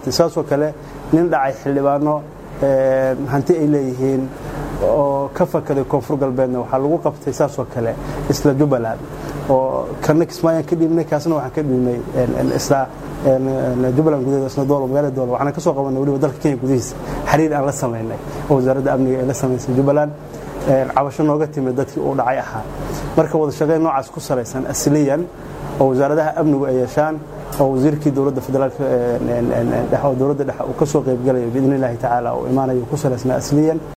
qabtay saasoo kale nin dhacay xildhibaano hanti ay leeyihiin oo ka fakaday koonfur galbeedna waxaa lagu qabtay saasoo kale isla jubbaland oo kana kismaayaan ka dhiibnay kaasna waxaan ka dhiibnay isla jubbaland gudaheeda isna doolo magaalada doolo waxaan ka soo qabanay weliba dalka kenya gudihiisa xiriir aan la samaynay oo wasaaradda amniga ay la samaysay jubbaland cabasho nooga timid dadkii uu dhacay ahaa marka wada shaqeyn noocaas ku salaysan asliyan oo wasaaradaha amnigu ay yeeshaan oo wasiirkii dowladda federaalka oo dowladda dhexe uu ka soo qaybgalayo biidni illaahi tacaala oo imaanayo ku salaysnaa asliyan